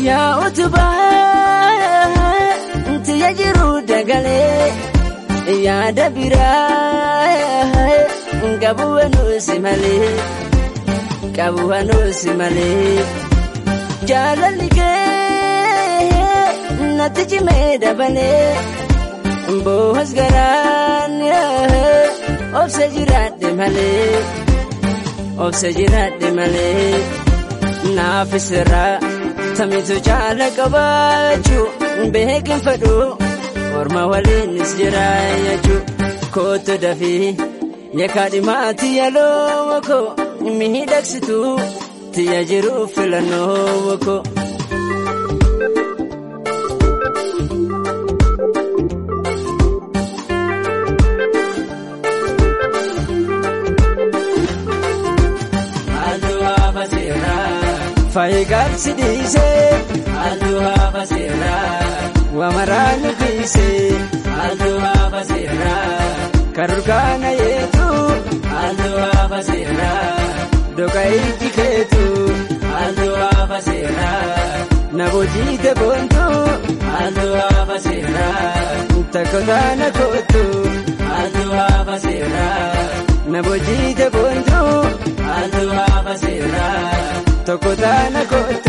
yaa utubaa tiyya jiru dagalee yaada biraa qabu wanuusi malee qabu wanuusi malee jaalalli kee natti cimee dabalee boohas garaan obsa jiraadhe malee obsa jiraadhe malee naaf isirraa tamitu caala qabaachuu beekin fedhu orma waliinis jira jechuu kootu dafii yakaa dhimaati yaloo koo miidhagsitu tiyya jiru filannoo koo. Faayigaabsi dhiisee halluu hafa seeraa wamaraan nuffisee halluu hafa seeraa karurkaana yeetu halluu hafa seeraa doka ijji keetu halluu hafa seeraa na bojiite boontu halluu hafa seeraa takko taana kootu halluu hafa seeraa na bojiite boontu halluu hafa seeraa tokko taana kootu.